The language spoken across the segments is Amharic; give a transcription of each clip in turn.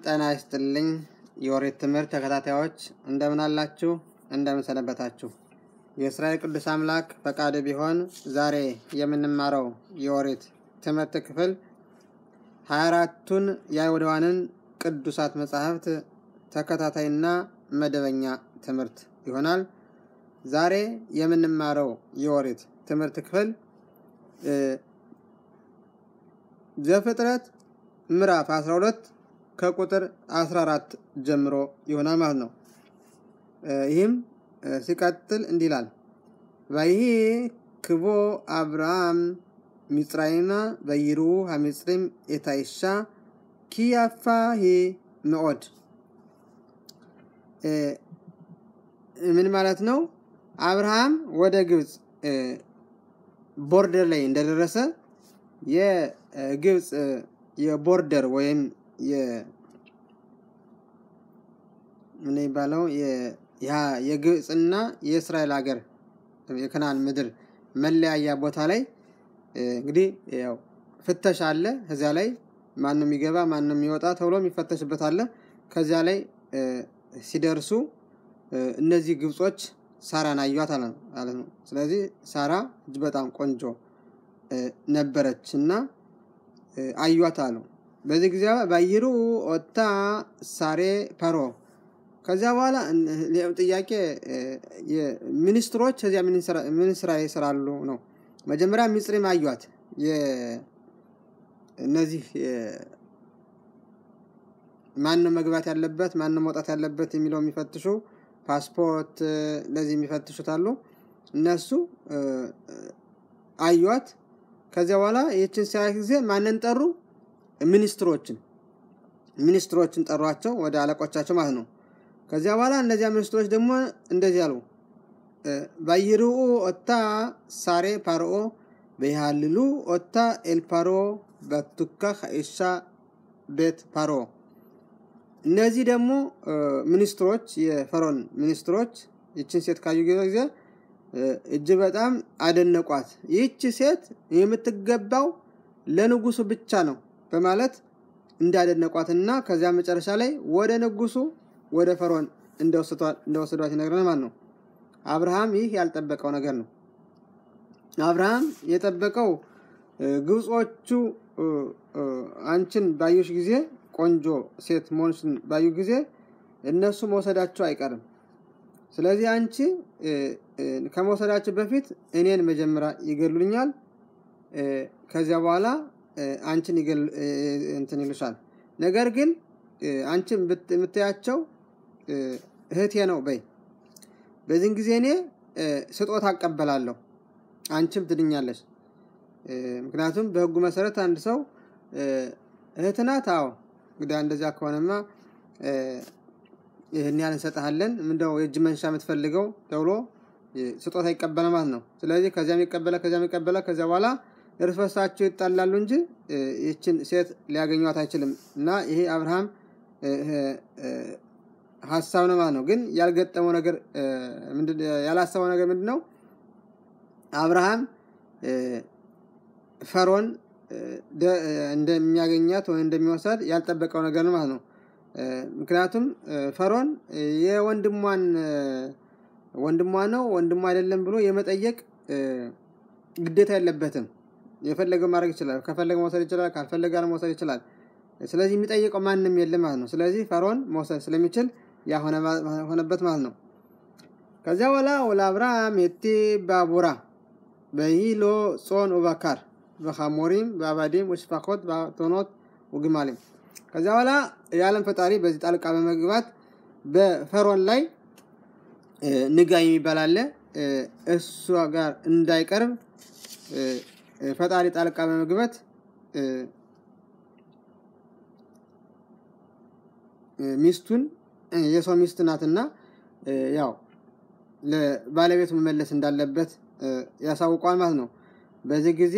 ጤና ይስጥልኝ የኦሪት ትምህርት ተከታታዮች እንደምን አላችሁ? እንደምን ሰነበታችሁ? የእስራኤል ቅዱስ አምላክ ፈቃድ ቢሆን ዛሬ የምንማረው የኦሪት ትምህርት ክፍል ሀያ አራቱን የአይሁዳውያንን ቅዱሳት መጻሕፍት ተከታታይና መደበኛ ትምህርት ይሆናል። ዛሬ የምንማረው የኦሪት ትምህርት ክፍል ዘፍጥረት ምዕራፍ 12 ከቁጥር 14 ጀምሮ ይሆናል ማለት ነው። ይህም ሲቀጥል እንዲህ ይላል። ባይሄ ክቦ አብርሃም ሚጽራይማ በይሩ ሀሚጽሪም ኤታይሻ ኪያፋ ሄ ምዖድ ምን ማለት ነው? አብርሃም ወደ ግብፅ ቦርደር ላይ እንደደረሰ የግብፅ የቦርደር ወይም ምን ይባለው የግብፅና የእስራኤል ሀገር የከናን ምድር መለያያ ቦታ ላይ እንግዲህ ያው ፍተሻ አለ። ከዚያ ላይ ማንም የሚገባ ማንም የሚወጣ ተብሎ የሚፈተሽበት አለ። ከዚያ ላይ ሲደርሱ እነዚህ ግብጾች ሳራን አዩት ማለት ነው። ስለዚህ ሳራ እጅ በጣም ቆንጆ ነበረች እና አዩት አሉ። በዚህ ጊዜ ባይሩ ኦታ ሳሬ ፐሮ ከዚያ በኋላ ጥያቄ ሚኒስትሮች ከዚያ ምን ስራ ይሰራሉ ነው። መጀመሪያ ሚጽሪም አዩት። እነዚህ ማንም መግባት ያለበት ማንም መውጣት ያለበት የሚለው የሚፈትሹ ፓስፖርት ለዚህ የሚፈትሹት አሉ። እነሱ አዩት። ከዚያ በኋላ ይህችን ሲያዩት ጊዜ ማንን ጠሩ? ሚኒስትሮችን ሚኒስትሮችን ጠሯቸው ወደ አለቆቻቸው ማለት ነው። ከዚያ በኋላ እነዚያ ሚኒስትሮች ደግሞ እንደዚህ አሉ። ባይርኡ ኦታ ሳሬ ፓርኦ በይሃልሉ ኦታ ኤልፓሮ በቱካ ከኢሻ ቤት ፓሮ እነዚህ ደግሞ ሚኒስትሮች የፈሮን ሚኒስትሮች ይችን ሴት ካዩ ጊዜ እጅግ በጣም አደነቋት። ይህች ሴት የምትገባው ለንጉሱ ብቻ ነው በማለት እንዳደነቋትና ከዚያ መጨረሻ ላይ ወደ ንጉሱ ወደ ፈርዖን እንደወሰዷት ይነግረን ማለት ነው። አብርሃም ይህ ያልጠበቀው ነገር ነው። አብርሃም የጠበቀው ግብጾቹ አንቺን ባዩሽ ጊዜ ቆንጆ ሴት መሆንሽን ባዩ ጊዜ እነሱ መውሰዳቸው አይቀርም። ስለዚህ አንቺ ከመውሰዳቸው በፊት እኔን መጀመሪያ ይገሉኛል፣ ከዚያ በኋላ አንቺን እንትን ይሉሻል። ነገር ግን አንቺን የምታያቸው እህቴ ነው በይ። በዚህን ጊዜ እኔ ስጦታ አቀበላለሁ፣ አንቺም ትድኛለች። ምክንያቱም በሕጉ መሰረት አንድ ሰው እህት ናት። አዎ እንግዲህ እንደዚያ ከሆነማ ይህን ያህል እንሰጥሃለን፣ ምንድነው የእጅ መንሻ የምትፈልገው ተብሎ ስጦታ ይቀበለ ማለት ነው። ስለዚህ ከዚያም ይቀበለ ከዚያም ይቀበለ ከዚያ በኋላ እርስ በርሳቸው ይጣላሉ እንጂ ይችን ሴት ሊያገኟት አይችልም። እና ይሄ አብርሃም ሀሳብ ነው ማለት ነው። ግን ያልገጠመው ነገር ያላሰበው ነገር ምንድን ነው? አብርሃም ፈሮን እንደሚያገኛት ወይ እንደሚወሰድ ያልጠበቀው ነገር ነው ማለት ነው። ምክንያቱም ፈሮን የወንድሟን ወንድሟ ነው ወንድሟ አይደለም ብሎ የመጠየቅ ግዴታ የለበትም። የፈለገው ማድረግ ይችላል። ከፈለገ መውሰድ ይችላል፣ ካልፈለገ መውሰድ ይችላል። ስለዚህ የሚጠይቀው ማንም የለም ማለት ነው። ስለዚህ ፈርዖን መውሰድ ስለሚችል ያ ሆነበት ማለት ነው። ከዚያ በኋላ ወለ አብርሃም የቲ ባቡራ በሂሎ ጾን ኡባካር በኻሞሪም በአባዲም ወሽፋኮት በቶኖት ውግማሊም ከዚያ በኋላ የዓለም ፈጣሪ በዚህ ጣልቃ በመግባት በፈርዖን ላይ ንጋ የሚባል አለ እሷ ጋር እንዳይቀርብ ፈጣሪ ጣልቃ በመግባት ሚስቱን የሰው ሚስት ናትና ያው ለባለቤቱ መመለስ እንዳለበት ያሳውቋል ማለት ነው። በዚህ ጊዜ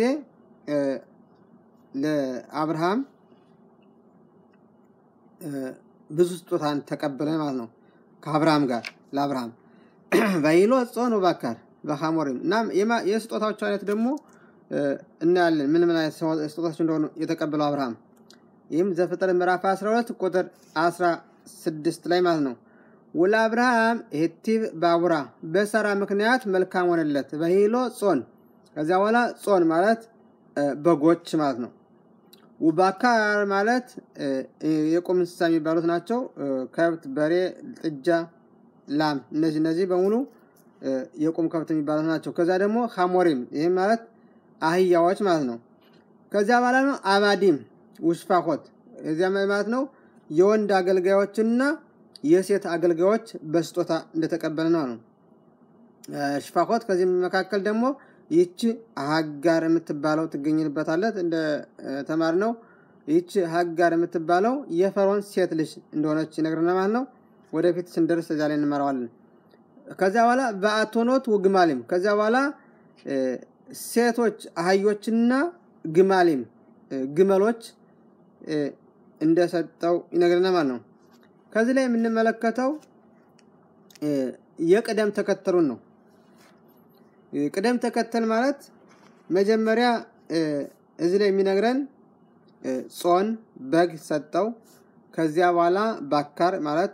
ለአብርሃም ብዙ ስጦታን ተቀበለ ማለት ነው። ከአብርሃም ጋር ለአብርሃም ባይሎ ጾን ባካር በኻሞሪም እና የስጦታዎቹ አይነት ደግሞ እናያለን። ምን ምን አይነት ስጦታዎች እንደሆኑ የተቀበለው አብርሃም ይህም ዘፍጥረት ምዕራፍ 12 ቁጥር 16 ላይ ማለት ነው። ወለአብርሃም ሄቲቭ ባቡራ በሳራ ምክንያት መልካም ሆነለት በሂሎ ጾን ከዚያ በኋላ ጾን ማለት በጎች ማለት ነው። ውባካር ማለት የቁም እንስሳ የሚባሉት ናቸው። ከብት፣ በሬ፣ ጥጃ፣ ላም እነዚህ እነዚህ በሙሉ የቁም ከብት የሚባሉት ናቸው። ከዛ ደግሞ ሐሞሪም ይህም ማለት አህያዎች ማለት ነው። ከዚያ በኋላ ነው አባዲም ውሽፋኮት እዚያ ማለት ነው የወንድ አገልጋዮችና የሴት አገልጋዮች በስጦታ እንደተቀበለ ነው ነው ሽፋኮት ከዚህ መካከል ደግሞ ይቺ ሀጋር የምትባለው ትገኝበታለት እንደ ተማር ነው። ይቺ ሀጋር የምትባለው የፈርዖን ሴት ልጅ እንደሆነች ይነግረናል ማለት ነው። ወደፊት ስንደርስ እዚያ ላይ እንመራዋለን። ከዚያ በኋላ በአቶኖት ውግማሊም ከዚያ በኋላ ሴቶች አህዮችና ግማሊም ግመሎች እንደሰጠው ይነግረናል ማለት ነው። ከዚህ ላይ የምንመለከተው የቅደም ተከተሉን ነው። ቅደም ተከተል ማለት መጀመሪያ እዚህ ላይ የሚነግረን ጾን በግ ሰጠው። ከዚያ በኋላ ባካር ማለት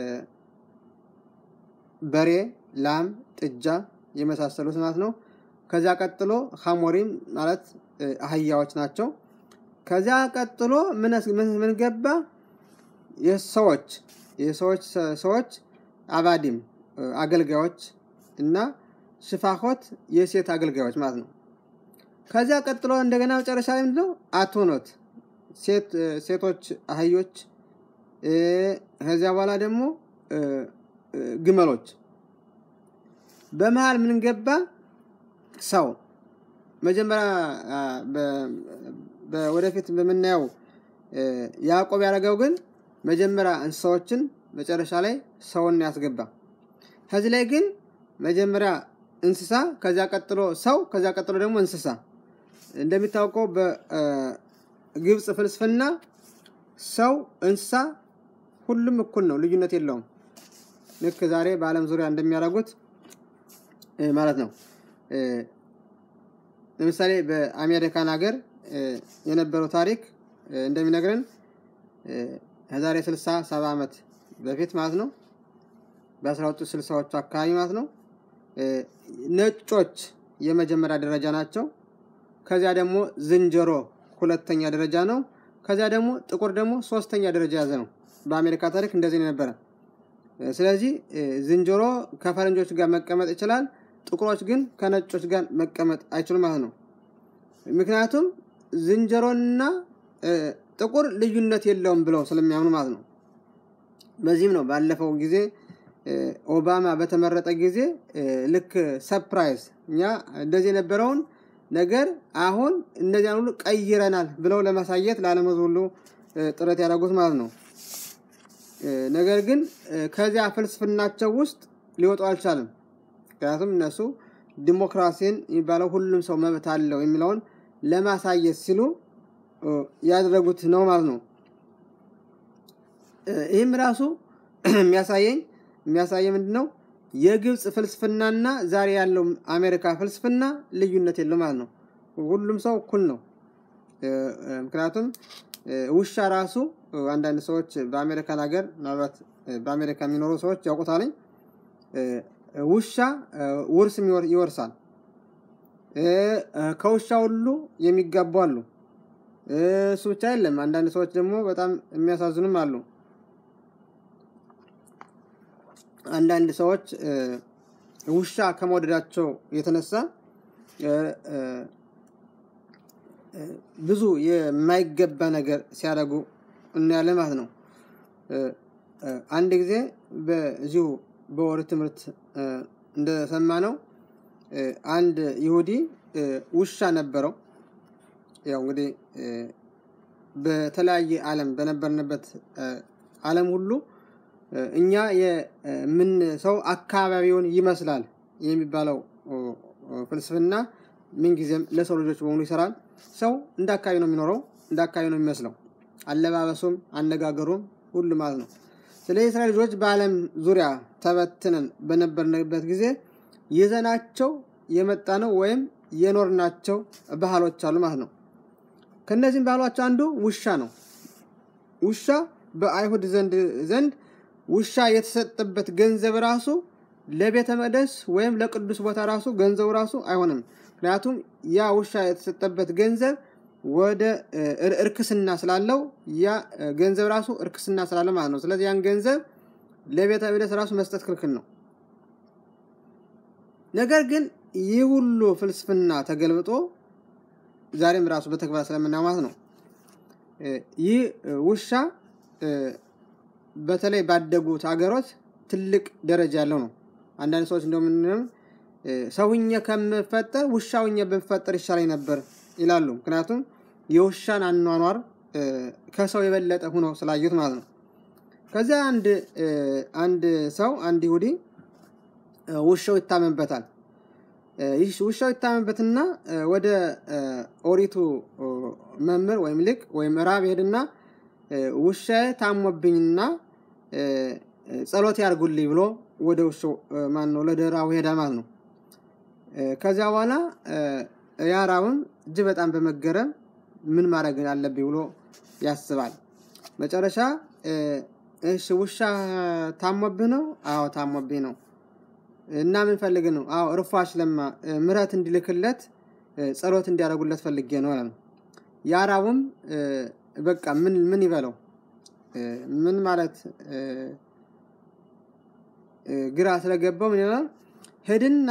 በሬ፣ ላም፣ ጥጃ የመሳሰሉት ማለት ነው። ከዚያ ቀጥሎ ሐሞሪም ማለት አህያዎች ናቸው። ከዚያ ቀጥሎ ምን ገባ? የሰዎች የሰዎች ሰዎች አባዲም አገልጋዮች እና ሽፋኮት የሴት አገልጋዮች ማለት ነው። ከዚያ ቀጥሎ እንደገና መጨረሻ ላይ ምንድነው? አቶኖት ሴቶች አህዮች፣ ከዚያ በኋላ ደግሞ ግመሎች። በመሀል ምን ገባ? ሰው መጀመሪያ ወደፊት በምናየው ያዕቆብ ያደረገው ግን መጀመሪያ እንስሳዎችን መጨረሻ ላይ ሰውን ያስገባ። ከዚህ ላይ ግን መጀመሪያ እንስሳ፣ ከዚያ ቀጥሎ ሰው፣ ከዚያ ቀጥሎ ደግሞ እንስሳ። እንደሚታወቀው በግብፅ ፍልስፍና ሰው፣ እንስሳ ሁሉም እኩል ነው፣ ልዩነት የለውም። ልክ ዛሬ በዓለም ዙሪያ እንደሚያደርጉት ማለት ነው። ለምሳሌ በአሜሪካን ሀገር የነበረው ታሪክ እንደሚነግረን ከዛሬ 60 70 ዓመት በፊት ማለት ነው በ1960ዎቹ አካባቢ ማለት ነው ነጮች የመጀመሪያ ደረጃ ናቸው። ከዚያ ደግሞ ዝንጀሮ ሁለተኛ ደረጃ ነው። ከዚያ ደግሞ ጥቁር ደግሞ ሶስተኛ ደረጃ ያዘ ነው። በአሜሪካ ታሪክ እንደዚህ ነበረ። ስለዚህ ዝንጀሮ ከፈረንጆች ጋር መቀመጥ ይችላል። ጥቁሮች ግን ከነጮች ጋር መቀመጥ አይችሉም ማለት ነው። ምክንያቱም ዝንጀሮና ጥቁር ልዩነት የለውም ብለው ስለሚያምኑ ማለት ነው። በዚህም ነው ባለፈው ጊዜ ኦባማ በተመረጠ ጊዜ ልክ ሰፕራይዝ እኛ እንደዚህ የነበረውን ነገር አሁን እነዚያን ሁሉ ቀይረናል ብለው ለማሳየት ለዓለም ሕዝብ ሁሉ ጥረት ያደረጉት ማለት ነው። ነገር ግን ከዚያ ፍልስፍናቸው ውስጥ ሊወጡ አልቻለም። ምክንያቱም እነሱ ዲሞክራሲን የሚባለው ሁሉም ሰው መብት አለው የሚለውን ለማሳየት ሲሉ ያደረጉት ነው ማለት ነው። ይህም ራሱ የሚያሳየኝ የሚያሳየ ምንድን ነው? የግብፅ ፍልስፍናና ዛሬ ያለው አሜሪካ ፍልስፍና ልዩነት የለው ማለት ነው። ሁሉም ሰው እኩል ነው። ምክንያቱም ውሻ ራሱ አንዳንድ ሰዎች በአሜሪካን ሀገር ምናልባት በአሜሪካ የሚኖሩ ሰዎች ያውቁታልኝ። ውሻ ውርስ ይወርሳል። ከውሻ ሁሉ የሚጋቡ አሉ። እሱ ብቻ አይደለም። አንዳንድ ሰዎች ደግሞ በጣም የሚያሳዝኑም አሉ። አንዳንድ ሰዎች ውሻ ከመውደዳቸው የተነሳ ብዙ የማይገባ ነገር ሲያደርጉ እናያለን ማለት ነው። አንድ ጊዜ በዚሁ በወር ትምህርት እንደሰማ ነው አንድ ይሁዲ ውሻ ነበረው። ያው እንግዲህ በተለያየ ዓለም በነበርንበት ዓለም ሁሉ እኛ የምን ሰው አካባቢውን ይመስላል የሚባለው ፍልስፍና ምንጊዜም ለሰው ልጆች በሙሉ ይሰራል። ሰው እንደ አካባቢ ነው የሚኖረው፣ እንደ አካባቢ ነው የሚመስለው፣ አለባበሱም፣ አነጋገሩም ሁሉ ማለት ነው። ስለዚህ የእስራኤል ልጆች በዓለም ዙሪያ ተበትነን በነበርንበት ጊዜ ይዘናቸው የመጣ ነው ወይም የኖርናቸው ባህሎች አሉ ማለት ነው። ከእነዚህም ባህሎች አንዱ ውሻ ነው። ውሻ በአይሁድ ዘንድ ዘንድ ውሻ የተሰጠበት ገንዘብ ራሱ ለቤተ መቅደስ ወይም ለቅዱስ ቦታ ራሱ ገንዘቡ ራሱ አይሆንም። ምክንያቱም ያ ውሻ የተሰጠበት ገንዘብ ወደ እርክስና ስላለው ያ ገንዘብ ራሱ እርክስና ስላለው ማለት ነው። ስለዚህ ያን ገንዘብ ለቤተ መቅደስ ራሱ መስጠት ክልክል ነው። ነገር ግን ይህ ሁሉ ፍልስፍና ተገልብጦ ዛሬም ራሱ በተግባር ስለምናየው ማለት ነው። ይህ ውሻ በተለይ ባደጉት ሀገሮች ትልቅ ደረጃ ያለው ነው። አንዳንድ ሰዎች እንደምንም ሰውኘ ከምፈጠር ውሻውኘ ብፈጠር ይሻለኝ ነበር ይላሉ። ምክንያቱም የውሻን አኗኗር ከሰው የበለጠ ሆኖ ስላዩት ማለት ነው። ከዚያ አንድ አንድ ሰው አንድ ይሁዲ ውሻው ይታመንበታል። ይህ ውሻው ይታመንበትና ወደ ኦሪቱ መምህር ወይም ሊቅ ወይም ራብ ሄድና ውሻዬ ታሞብኝና ጸሎት ያርጉልኝ ብሎ ወደ ውሻው ማን ነው ለደራው ሄዳ ማለት ነው። ከዚያ በኋላ ያ ራብም እጅግ በጣም በመገረም ምን ማድረግ አለብኝ ብሎ ያስባል። መጨረሻ እሺ ውሻ ታሞብህ ነው? አዎ ታሞብኝ ነው። እና ምን ፈልግ ነው? አዎ እርፏሽ ለማ ምረት እንዲልክለት ጸሎት እንዲያደርጉለት ፈልጌ ነው አለ። የአራቡም በቃ ምን ምን ይበለው ምን ማለት ግራ ስለገባው ምን ይላል? ሄድና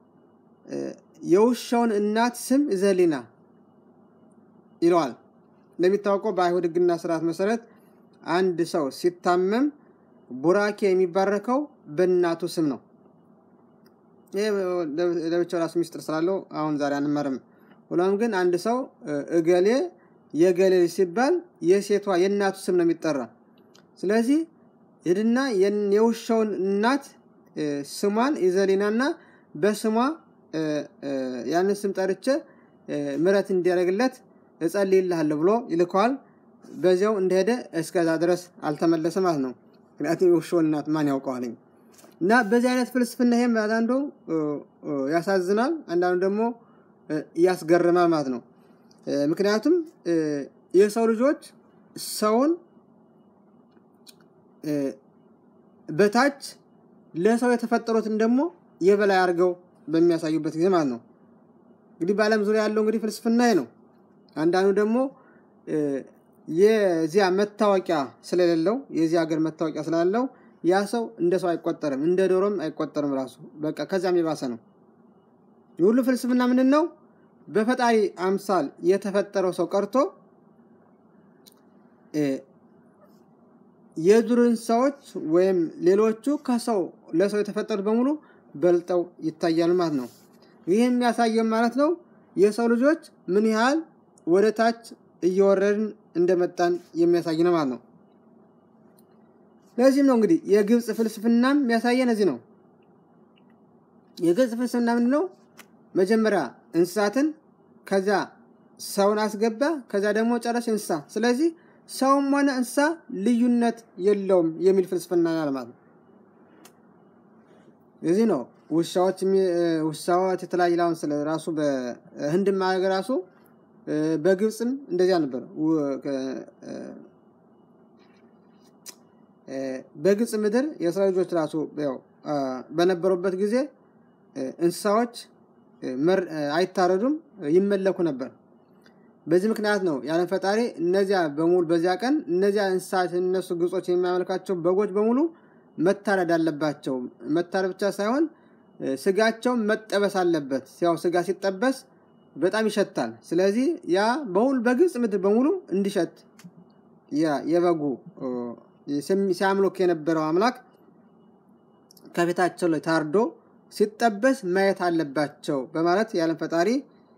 የውሻውን እናት ስም ዘሊና ይለዋል። እንደሚታወቀው በአይሁድ ሕግና ስርዓት መሰረት አንድ ሰው ሲታመም ቡራኬ የሚባረከው በእናቱ ስም ነው። ይህ ለብቻው ራሱ ሚስጥር ስላለው አሁን ዛሬ አንመርም። ሆኖም ግን አንድ ሰው እገሌ የገሌ ሲባል የሴቷ የእናቱ ስም ነው የሚጠራ። ስለዚህ ሂድና የውሻውን እናት ስሟን ኢዘሊናና በስሟ ያንን ስም ጠርቼ ምረት እንዲያደርግለት እጸልይልሃለሁ ብሎ ይልከዋል። በዚያው እንደሄደ እስከዛ ድረስ አልተመለሰ ማለት ነው። ምክንያቱም የውሻውን እናት ማን ያውቀዋልኝ? እና በዚህ አይነት ፍልስፍና ይሄም አንዳንዱ ያሳዝናል፣ አንዳንዱ ደግሞ ያስገርማል ማለት ነው። ምክንያቱም የሰው ልጆች ሰውን በታች ለሰው የተፈጠሩትን ደግሞ የበላይ አድርገው በሚያሳዩበት ጊዜ ማለት ነው። እንግዲህ በዓለም ዙሪያ ያለው እንግዲህ ፍልስፍና ነው። አንዳንዱ ደግሞ የዚያ መታወቂያ ስለሌለው የዚህ ሀገር መታወቂያ ስላለው ያ ሰው እንደ ሰው አይቆጠርም፣ እንደ ዶሮም አይቆጠርም። ራሱ በቃ ከዚያም የባሰ ነው። የሁሉ ፍልስፍና ምንድን ነው? በፈጣሪ አምሳል የተፈጠረው ሰው ቀርቶ የዱር እንስሳዎች ወይም ሌሎቹ ከሰው ለሰው የተፈጠሩት በሙሉ በልጠው ይታያሉ ማለት ነው። ይህ የሚያሳየው ማለት ነው የሰው ልጆች ምን ያህል ወደ ታች እየወረድን እንደመጣን የሚያሳይ ነው ማለት ነው። ለዚህም ነው እንግዲህ የግብፅ ፍልስፍናም የሚያሳየን እዚህ ነው። የግብፅ ፍልስፍና ምንድን ነው? መጀመሪያ እንስሳትን ከዚያ ሰውን አስገባ፣ ከዚያ ደግሞ ጨረስ እንስሳ። ስለዚህ ሰውም ሆነ እንስሳ ልዩነት የለውም የሚል ፍልስፍና ያለ ማለት ነው። እዚህ ነው ውሻዎች ውሻዎች የተለያዩ ላሁን ስለ ራሱ በህንድ ሀገር ራሱ በግብፅም እንደዚያ ነበር። በግብፅ ምድር የእስራኤል ልጆች ራሱ ያው በነበሩበት ጊዜ እንስሳዎች አይታረዱም፣ ይመለኩ ነበር። በዚህ ምክንያት ነው ያለን ፈጣሪ እነዚያ በሙሉ በዚያ ቀን እነዚያ እንስሳት እነሱ ግብጾች የሚያመልካቸው በጎች በሙሉ መታረድ አለባቸው። መታረድ ብቻ ሳይሆን ስጋቸው መጠበስ አለበት። ያው ስጋ ሲጠበስ በጣም ይሸታል። ስለዚህ ያ በሁሉ በግብፅ ምድር በሙሉ እንዲሸት ያ የበጉ ሲያምልክ የነበረው አምላክ ከፊታቸው ላይ ታርዶ ሲጠበስ ማየት አለባቸው በማለት ያለን ፈጣሪ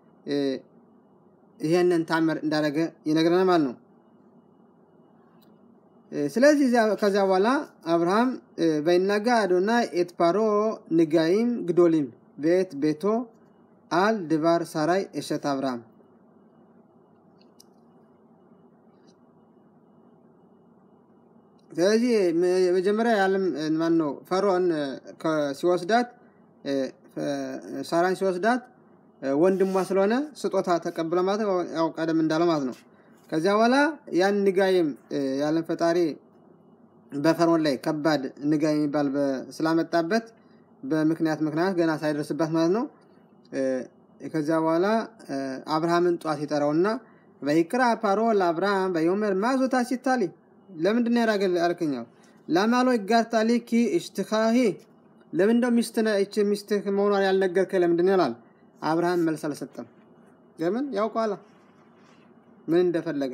ይሄንን ታምር እንዳደረገ ይነግረናል ማለት ነው። ስለዚህ ከዚያ በኋላ አብርሃም በይናጋ አዶና ኤትፓሮ ንጋይም ግዶሊም ቤት ቤቶ አል ድባር ሳራይ እሸት አብርሃም ስለዚህ መጀመሪያ የዓለም ማን ነው ፈርዖን ሲወስዳት ሳራን ሲወስዳት ወንድሟ ስለሆነ ስጦታ ተቀብለ ማለት ያው ቀደም እንዳለ ማለት ነው። ከዚያ በኋላ ያን ንጋይም ያለን ፈጣሪ በፈርዖን ላይ ከባድ ንጋይ የሚባል ስላመጣበት በምክንያት ምክንያት ገና ሳይደርስበት ማለት ነው። ከዚያ በኋላ አብርሃምን ጧት ይጠራውና በይቅራ ፓሮ ለአብርሃም በዮመር ማዞታ ሲታሊ ለምንድን ነው ያራገል አልከኛው ለማሎ ይጋርታሊ ኪ እሽትኻሂ ለምንደው ሚስት ሚስትህ መሆኗን ያልነገርከ ለምንድን ይላል። አብርሃም መልስ አልሰጠም። ለምን ያውቀዋላ ምን እንደፈለገ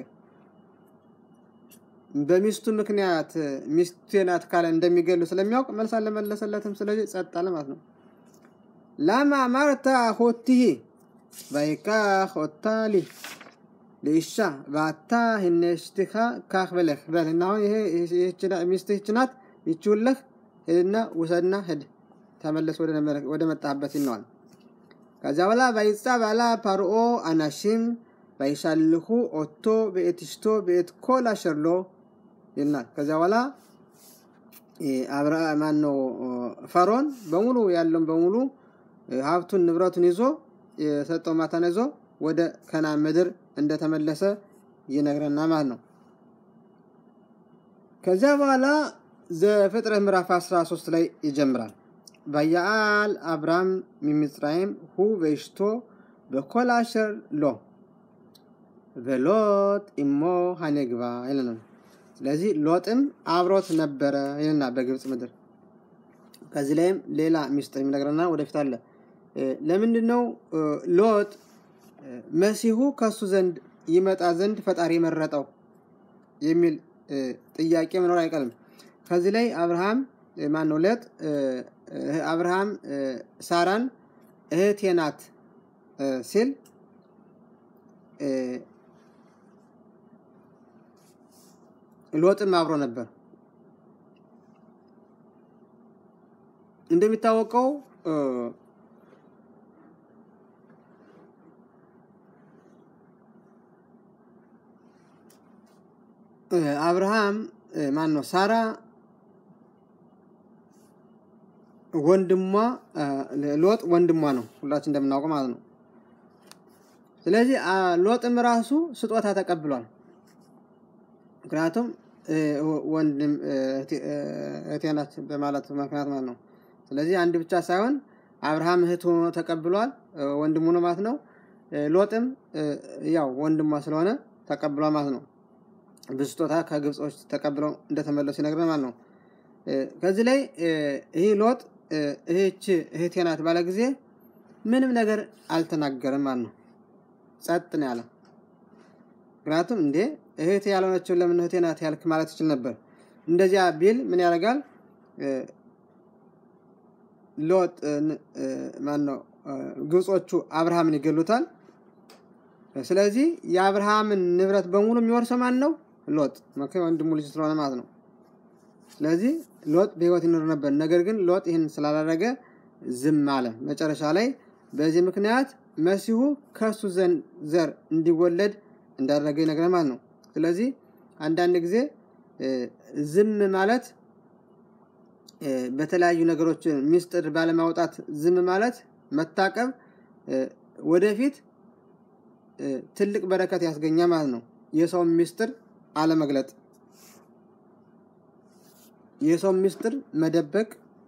በሚስቱ ምክንያት ሚስቴ ናት ካለ እንደሚገሉ ስለሚያውቅ መልስ አልመለሰለትም። ስለዚህ ጸጥ አለ ማለት ነው። ላማ ማርታ ሆትሂ ባይካ ሆታሊ ለኢሻ ባታ ህነሽትኻ ካክ በለህ በል እና አሁን ይሄ ሚስትህ ይህች ናት ይችውለህ ሂድና ውሰድና ሂድ ተመለስ ወደ መጣህበት ይነዋል። ከዚያ በኋላ ባይጻ ባላ ፓርኦ አናሽም ባይሻልሁ ኦቶ በኤት ሽቶ በኤት ኮል አሸርሎ ይልናል። ከዚያ በኋላ አብራ ማን ነው ፈርዖን በሙሉ ያለውን በሙሉ ሀብቱን ንብረቱን ይዞ የሰጠው ማታን ይዞ ወደ ከናን ምድር እንደተመለሰ ይነግረና ማለት ነው። ከዚያ በኋላ ዘፍጥረት ምዕራፍ 13 ላይ ይጀምራል። በያአል አብራም ሚምጽራይም ሁ በሽቶ በኮል አሸር ሎ በሎጥ ኢሞ ሀኔግባ ይለናል። ስለዚህ ሎጥም አብሮት ነበረ ይልና በግብፅ ምድር። ከዚህ ላይም ሌላ ሚስጥር የሚነግረና ወደፊት አለ። ለምንድን ነው ሎጥ መሲሁ ከሱ ዘንድ ይመጣ ዘንድ ፈጣሪ መረጠው የሚል ጥያቄ መኖር አይቀርም። ከዚህ ላይ አብርሃም ማን ነው ሎጥ አብርሃም ሳራን እህቴ ናት ሲል ሎጥም አብሮ ነበር። እንደሚታወቀው አብርሃም ማን ነው ሳራ ወንድሟ ሎጥ ወንድሟ ነው፣ ሁላችን እንደምናውቀው ማለት ነው። ስለዚህ ሎጥም ራሱ ስጦታ ተቀብሏል። ምክንያቱም ወንድም እህቴ ናት በማለት ምክንያት ማለት ነው። ስለዚህ አንድ ብቻ ሳይሆን አብርሃም እህት ሆኖ ተቀብሏል፣ ወንድሙ ነው ማለት ነው። ሎጥም ያው ወንድሟ ስለሆነ ተቀብሏል ማለት ነው። ብዙ ስጦታ ከግብጾች ተቀብለው እንደተመለሱ ይነግረን ማለት ነው። ከዚህ ላይ ይህ ሎጥ እህች እህቴ ናት ባለ ጊዜ ምንም ነገር አልተናገርም ማለት ነው። ጸጥ ነው ያለ። ምክንያቱም እንዴ እህቴ ያልሆነችው ለምን እህቴ ናት ያልክ ማለት ይችል ነበር። እንደዚያ ቢል ምን ያደርጋል? ሎጥ ማን ነው ግብጾቹ አብርሃምን ይገሉታል። ስለዚህ የአብርሃምን ንብረት በሙሉ የሚወርሰው ማን ነው? ሎጥ ወንድሙ ልጅ ስለሆነ ማለት ነው። ስለዚህ ሎጥ በህይወት ይኖር ነበር። ነገር ግን ሎጥ ይህን ስላላደረገ ዝም አለ። መጨረሻ ላይ በዚህ ምክንያት መሲሁ ከእሱ ዘር እንዲወለድ እንዳደረገ ይነግረን ማለት ነው። ስለዚህ አንዳንድ ጊዜ ዝም ማለት በተለያዩ ነገሮች ሚስጥር ባለማውጣት ዝም ማለት መታቀብ ወደፊት ትልቅ በረከት ያስገኛ ማለት ነው። የሰውን ሚስጥር አለመግለጥ፣ የሰውን ሚስጥር መደበቅ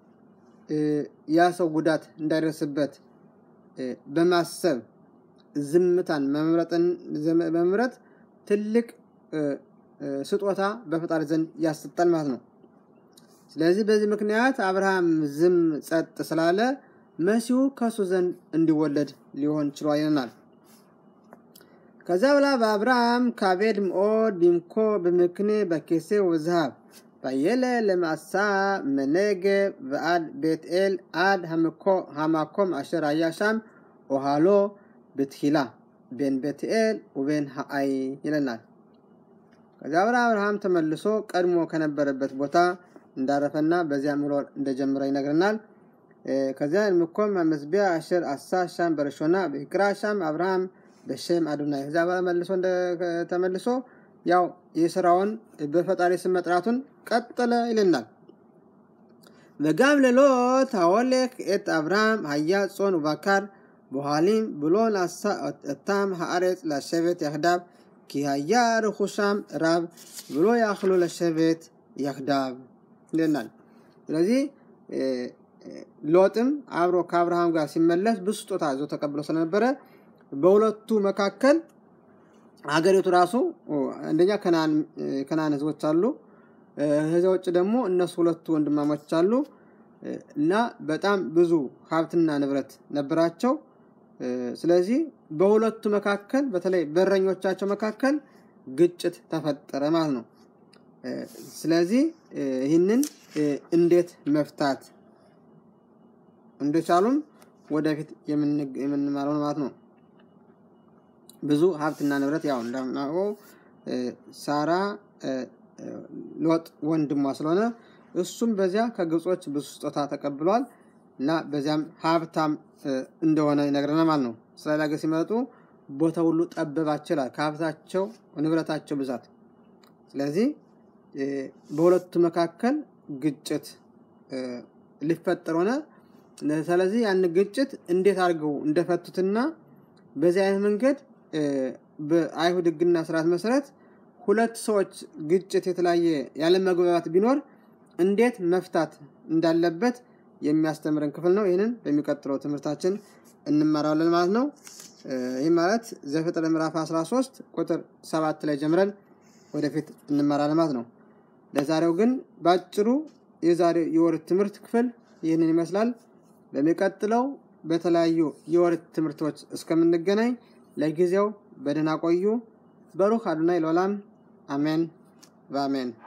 ያ ሰው ጉዳት እንዳይደርስበት በማሰብ ዝምታን መምረጥ ትልቅ ስጦታ በፈጣሪ ዘንድ ያሰጣል ማለት ነው። ስለዚህ በዚህ ምክንያት አብርሃም ዝም ጸጥ ስላለ መሲሁ ከእሱ ዘንድ እንዲወለድ ሊሆን ችሏል ይለናል። ከዛ በላ በአብርሃም ካቤድ ምኦድ ቢምኮ ብምክኔ በኬሴ ወዝሃብ ባየለ ለማሳ መነገብ በአድ ቤትኤል አድ ሃማኮም አሸር አያሻም ኦሃሎ ብትሂላ ቤን ቤትኤል ውቤን ሀአይ ይለናል። ከዚያ በላ አብርሃም ተመልሶ ቀድሞ ከነበረበት ቦታ እንዳረፈና በዚያ ምሎር እንደጀመረ ይነግረናል። ከዚያ ምኮም መስቢያ አሸር አሳ ሻም በረሾና በክራ ሻም አብርሃም በሸም አዶናይ ከዚያ በኋላ መልሶ ተመልሶ ያው የስራውን በፈጣሪ ስም መጥራቱን ቀጠለ ይልናል። וגם ללוט ההולך את אברהם היה צאן ובקר בוהלים בלא נשא אותם הארץ לשבת יחדיו כי היה רכושם רב ולא יכלו לשבת יחדיו ይለናል። ስለዚህ ሎጥም አብሮ ከአብርሃም ጋር ሲመለስ ብዙ ስጦታ ይዞ ተቀብሎ ስለነበረ በሁለቱ መካከል ሀገሪቱ ራሱ አንደኛ ከናን ህዝቦች አሉ። ከዚያ ውጭ ደግሞ እነሱ ሁለቱ ወንድማሞች አሉ እና በጣም ብዙ ሀብትና ንብረት ነበራቸው። ስለዚህ በሁለቱ መካከል በተለይ በረኞቻቸው መካከል ግጭት ተፈጠረ ማለት ነው። ስለዚህ ይህንን እንዴት መፍታት እንደቻሉም ወደፊት የምንማረው ማለት ነው። ብዙ ሀብትና ንብረት ያው እንደምናውቀው ሳራ ሎጥ ወንድሟ ስለሆነ እሱም በዚያ ከግብጾች ብዙ ስጦታ ተቀብሏል እና በዚያም ሀብታም እንደሆነ ይነግረናል ማለት ነው። እስራኤል ሀገር ሲመጡ ቦታ ሁሉ ጠበባቸው ይላል ከሀብታቸው ንብረታቸው ብዛት። ስለዚህ በሁለቱ መካከል ግጭት ሊፈጠር ሆነ። ስለዚህ ያን ግጭት እንዴት አድርገው እንደፈቱትና በዚህ አይነት መንገድ በአይሁድ ሕግና ስርዓት መሰረት ሁለት ሰዎች ግጭት የተለያየ ያለ መግባባት ቢኖር እንዴት መፍታት እንዳለበት የሚያስተምረን ክፍል ነው። ይህንን በሚቀጥለው ትምህርታችን እንማራለን ማለት ነው። ይህ ማለት ዘፍጥረት ምዕራፍ 13 ቁጥር ሰባት ላይ ጀምረን ወደፊት እንማራለን ማለት ነው። ለዛሬው ግን በአጭሩ የዛሬው የወር ትምህርት ክፍል ይህንን ይመስላል። በሚቀጥለው በተለያዩ የወር ትምህርቶች እስከምንገናኝ ለጊዜው በደህና ቆዩ። በሩህ አዱናይ ለዓለም አሜን በአሜን